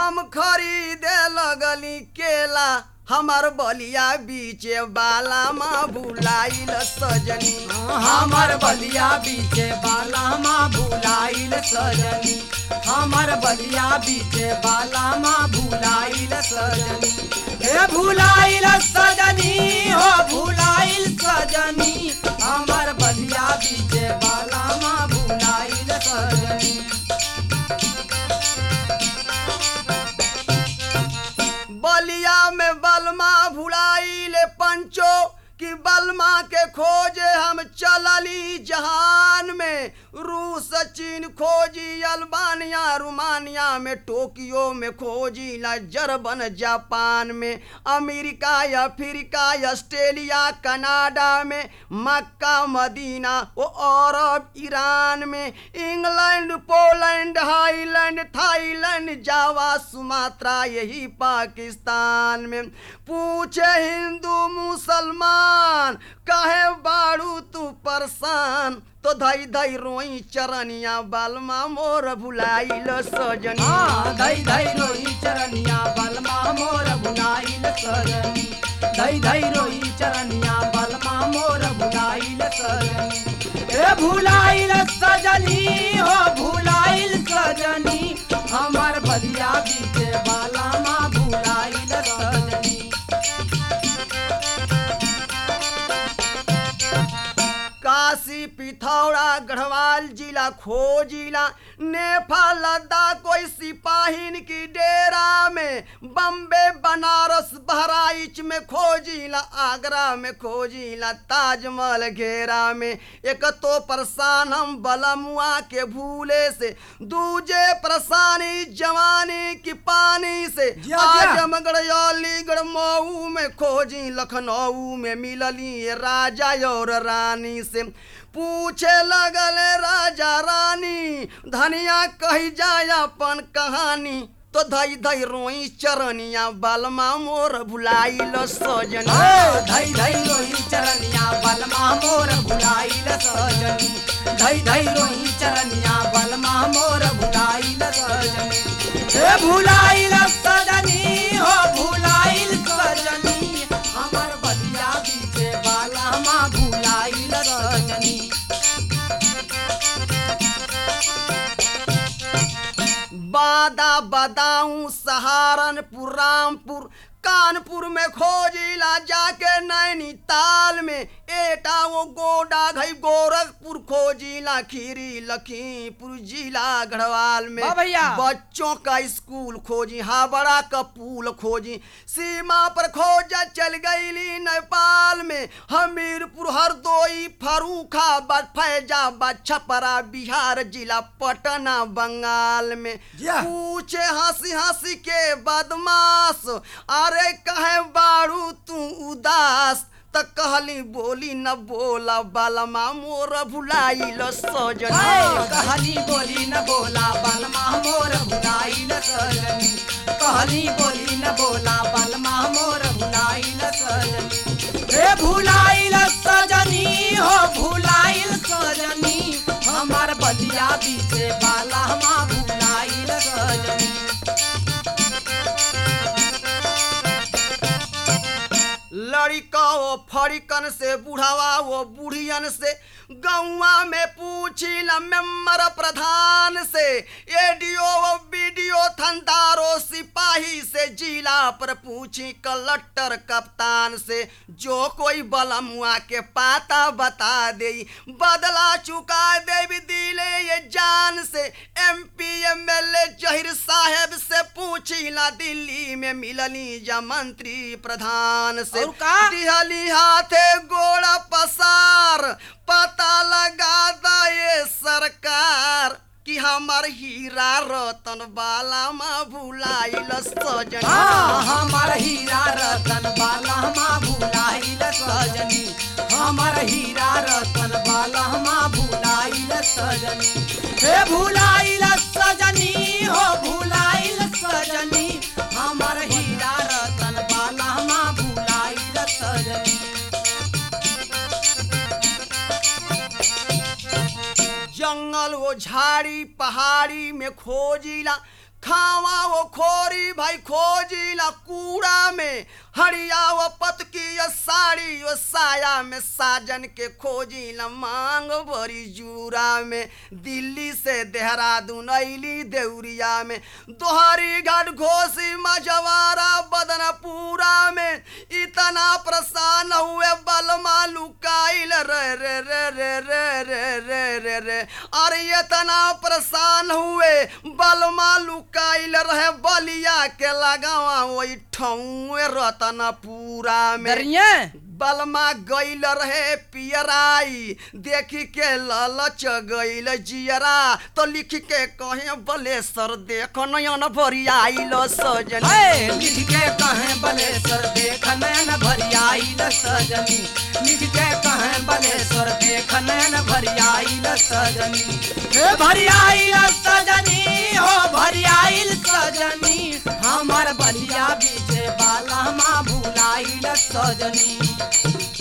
हम खरीदे लगली केला हमार बलिया बीचे बाला माँ भुलाइल सजनी हमर बलिया बीचे बाला माँ भुलाइल सजनी हमर बलिया बीचे बाला माँ भुलाइल सजनी हे भुलाइल सजनी हो भुलाइल सजनी हमर बलिया बीचे बाला माँ भुलाइल सजनी बलिया में बलमा भुलाइले पंचो कि बलमा के खोजे हम चलली जहान में रूस चीन खोजी अल्बानिया रुमानिया में टोक्यो में खोजी ला जर्मन जापान में अमेरिका अफ्रीका ऑस्ट्रेलिया कनाडा में मक्का मदीना वो अरब ईरान में England Poland Highland Thailand Java Sumatra यही पाकिस्तान में पूछे हिंदू मुसलमान कहे बाड़ू तू परेशान तो धई धई रोई चरनिया बालमा मोर भुलाइल सजनी हाँ, धई धई रोई चरनिया बलमा मोर भुलाइल सजनी धई धई रोई चरनिया बलमा मोर भुलाइल सजनी ए भुलाइल सजनी हो भुलाइल सजनी हमर बलिया बीचे बाला माँ भुलाइल सजनी काशी पिथौरा गढ़वाल जिला खोजिला नेपाल लद्दाख कोई सिपाहीन की डेरा में बम्बे बनारस बहराइच में खोजिला आगरा में खोजिला ताजमहल घेरा में एक तो परेशान हम बलमुआ के भूले से दूजे परेशानी जवानी की पानी से जिया, जिया। आजमगढ़ अलीगढ़ मऊ में खोजी लखनऊ में मिलली ये राजा और रानी से पूछे लगल राजा रानी धनिया कही जाय अपन कहानी तो धई धई रोई चरनिया बालमा मोर भुलाइल सजनी ओ, धई धई रोई चरनिया बलमा मोर भुलाइल सजनी धई धई रोई चरनिया बलमा मोर भुलाइल सजनी हे भुलाइल सजनी हो भुलाइल सजनी हमर बलिया बीचे बाला माँ भुलाइल सजनी बादा बदाऊं सहारनपुर रामपुर कानपुर में खोजिला जाके नैनीताल में एटा वो गोडा घई गोरखपुर खोजिला खीरी लखीमपुर जिला गढ़वाल में वाह भैया। बच्चों का स्कूल खोजी हावड़ा का पुल खोजी सीमा पर खोजा चल गईली नेपाल में हमीरपुर हरदोई फरूखाबाद फैजाबाद छपरा बिहार जिला पटना बंगाल में जिया। पूछे हंसी हंसी के बदमाश अरे कहे बाड़ू तू उदास त कहली बोली न बोला बालमा मोर भुलाइल सजनी हाय, कहली बोली न बोला बलमा मोर भुलाइल सजनी कहली बोली न बोला बलमा मोर भुलाइल सजनी हे भुलाइल सजनी हो भुलाइल सजनी हमार बलिया बीचे बाला हमा भुलाइल सजनी लड़का वो फड़िकन से बुढ़ावा वो बुढ़ियन से गौवा में पूछी ल मेम्बर प्रधान से एडीओ वो बीडीओ थंदारो सिपाही से जिला पर पूछी कलेक्टर कप्तान से जो कोई बलमुआ के पाता बता दे बदला चुका देवी दिले ये जान से एमपी एमएलए जहिर साहेब से पूछी ला दिल्ली में मिलनी जा मंत्री प्रधान से और का? दिहली हाथे गोड़ा पसार पता लगा दा ये सरकार कि हमार हीरा रतन बाला मा भुलाइल सजनी हाँ, हमार हीरा रतन बाला माँ भुलाइल सजनी हमार हीरा रतन बाला माँ भुलाइल सजनी हे भुलाइल सजनी हो भुलाइल सजनी हमार हीरा रतन बाला माँ भुलाइल सजनी जंगल वो झाड़ी पहाड़ी में खोजिला खावा वो खोरी भाई खोजिला कूड़ा में हरिया वो पत की यो साड़ी यो साया में साजन के खोजिला मांग बड़ी जूरा में दिल्ली से देहरादून अली देउरिया में दोहरी घाट घोसी मजवारा बदनपुरा में इतना प्रसन्न हुए बलमा लुकाइल रे रे रे रे रे रे रे रे रे अरे इतना प्रसन्न हुए बलमा लुकाइल रहे बलिया के लगावा वही ठौए रतनपुरा में दरिया बलमा गईल रहे पियराई देखी के ललच गईल जियरा तो लिख के कहे बलेसर देख नयन भरियाइल सजन ए, लिख के कहें बलेश्वर देख नैन भरियाइल सजनी लिख के कहें बलेश्वर देख नैन भरियाइल सजनी हे भरियाइल सजनी हो भरियाइल सजनी हमर बलिया बीजे बाला माँ भुलाइल सजनी